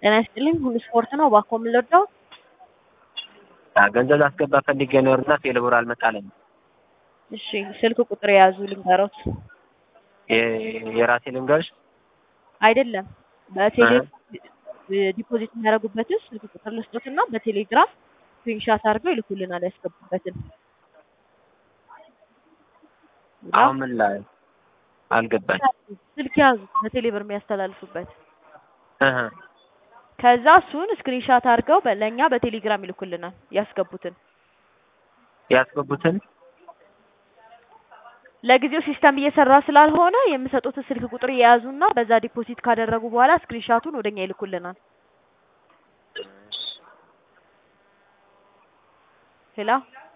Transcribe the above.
ጤና ይስጥልኝ ሁሉ ስፖርት ነው እባክዎ ምን ልርዳዎ? ገንዘብ ላስገባ ፈልጌ ነበርና ቴሌብር አልመጣልኝም። እሺ ስልክ ቁጥር የያዙ ልንገሮት? የራሴ ልንገርሽ? አይደለም በቴሌ ዲፖዚት የሚያደርጉበትን ስልክ ቁጥር ልስጦትና በቴሌግራም ስክሪንሻት አድርገው ይልኩልናል ያስገቡበትን። አሁን ምን ላይ አልገባኝ። ስልክ ያዙ በቴሌ ብር የሚያስተላልፉበት እህ ከዛ እሱን ስክሪንሻት አድርገው ለእኛ በቴሌግራም ይልኩልናል ያስገቡትን። ያስገቡትን ለጊዜው ሲስተም እየሰራ ስላልሆነ የምሰጡትን ስልክ ቁጥር የያዙና በዛ ዲፖዚት ካደረጉ በኋላ ስክሪንሻቱን ወደኛ ይልኩልናል። ሄሎ